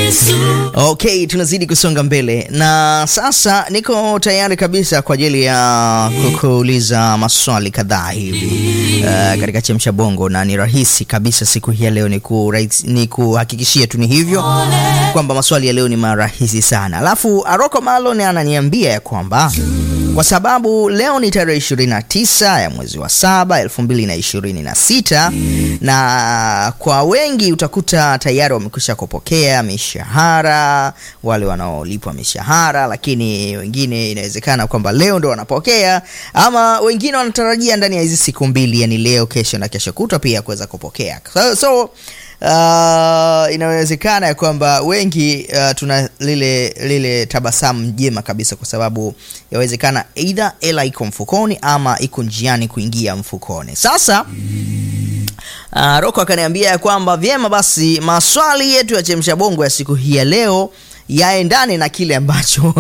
Okay, tunazidi kusonga mbele na sasa niko tayari kabisa kwa ajili ya kukuuliza maswali kadhaa hivi uh, katika chemsha bongo, na ni rahisi kabisa siku hii ya leo ni, kurahisi, ni kuhakikishia tu ni hivyo kwamba maswali ya leo ni marahisi sana. Alafu Aroko Malon ananiambia ya kwamba kwa sababu leo ni tarehe 29 ya mwezi wa saba 2026 na kwa wengi utakuta tayari wamekwisha kupokea mishahara, wale wanaolipwa mishahara, lakini wengine inawezekana kwamba leo ndo wanapokea, ama wengine wanatarajia ndani ya hizi siku mbili, yani leo, kesho na kesho kutwa pia kuweza kupokea so, so Uh, inawezekana ya kwamba wengi uh, tuna lile lile tabasamu jema kabisa, kwa sababu yawezekana either ela iko mfukoni ama iko njiani kuingia mfukoni. Sasa uh, Roko akaniambia ya kwamba vyema basi maswali yetu ya chemsha bongo ya siku hii ya leo yaendane na kile ambacho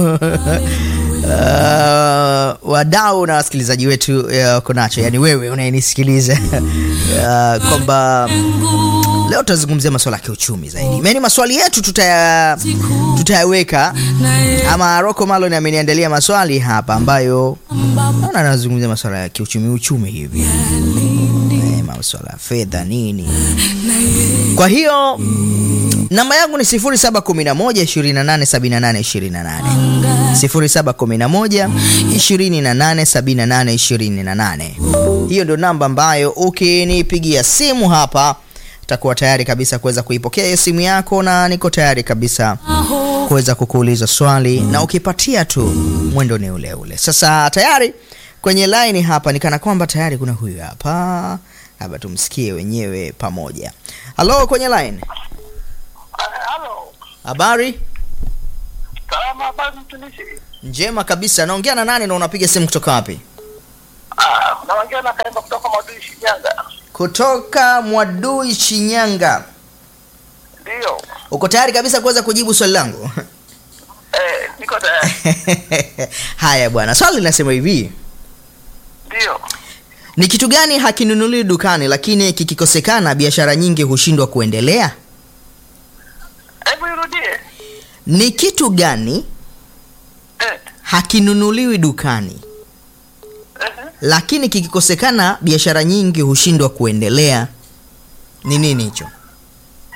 Uh, wadau na wasikilizaji wetu wako uh, nacho, yani wewe unayenisikiliza uh, kwamba leo tutazungumzia masuala ya kiuchumi zaidi. Yaani maswali yetu tutaya tutayaweka, ama Rocco Malon ameniandalia maswali hapa ambayo naona anazungumzia masuala ya kiuchumi uchumi hivi, eh, masuala ya fedha nini. Kwa hiyo namba yangu ni 0711287828 0711287828. Hiyo ndio namba ambayo ukinipigia simu hapa takuwa tayari kabisa kuweza kuipokea hiyo simu yako, na niko tayari kabisa kuweza kukuuliza swali, na ukipatia tu mwendo ni ule ule. Sasa tayari kwenye line hapa nikana kwamba tayari kuna huyu hapa, hapa tumsikie wenyewe pamoja. Halo, kwenye line. Halo. Habari Salama, habari mtumishi. njema kabisa. Naongea na nani na unapiga simu kutoka wapi? Ah, naongea na Kaemba kutoka Mwadui Shinyanga. Kutoka Mwadui, Shinyanga. Ndio. Uko tayari kabisa kuweza kujibu swali langu? Eh, niko tayari. Haya bwana, swali linasema hivi: Ndio. ni kitu gani hakinunuliwi dukani lakini kikikosekana biashara nyingi hushindwa kuendelea? Hebu irudie. Ni kitu gani Eh. hakinunuliwi dukani Eh. lakini kikikosekana biashara nyingi hushindwa kuendelea? Ni nini hicho?